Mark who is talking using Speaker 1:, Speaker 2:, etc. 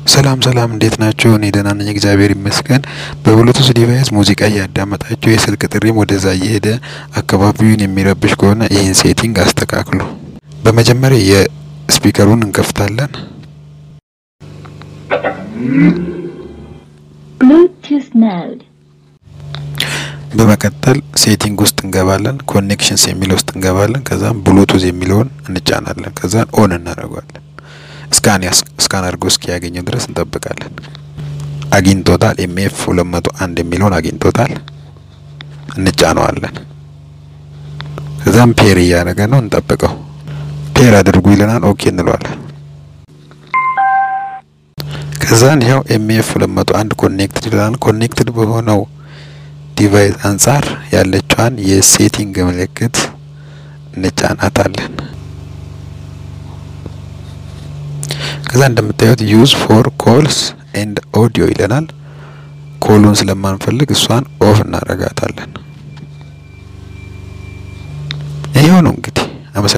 Speaker 1: ሰላም ሰላም እንዴት ናችሁ? እኔ ደህና ነኝ እግዚአብሔር ይመስገን። በብሉቱዝ ዲቫይስ ሙዚቃ እያዳመጣችሁ የስልክ ጥሪም ወደዛ እየሄደ አካባቢውን የሚረብሽ ከሆነ ይህን ሴቲንግ አስተካክሉ። በመጀመሪያ የስፒከሩን እንከፍታለን።
Speaker 2: Bluetooth mode.
Speaker 1: በመቀጠል ሴቲንግ ውስጥ እንገባለን። ኮኔክሽንስ የሚለው ውስጥ እንገባለን። ከዛም ብሉቱዝ የሚለውን እንጫናለን። ከዛን ኦን እናደርገዋለን። ስካን ስካን አድርጎ እስኪያገኘው ድረስ እንጠብቃለን። አግኝቶታል። ኤምኤፍ 201 የሚለውን አግኝቶታል። እንጫነዋለን። ከዛም ፔር እያደረገ ነው። እንጠብቀው። ፔር አድርጉ ይለናል። ኦኬ እንለዋለን። ከዛን ይኸው ኤምኤፍ 201 ኮኔክትድ ይለናል። ኮኔክትድ በሆነው ዲቫይስ አንጻር ያለችዋን የሴቲንግ ምልክት እንጫናታለን። ከዛ እንደምታዩት ዩዝ ፎር ኮልስ ኤንድ ኦዲዮ ይለናል። ኮሉን ስለማንፈልግ እሷን ኦፍ እናረጋታለን።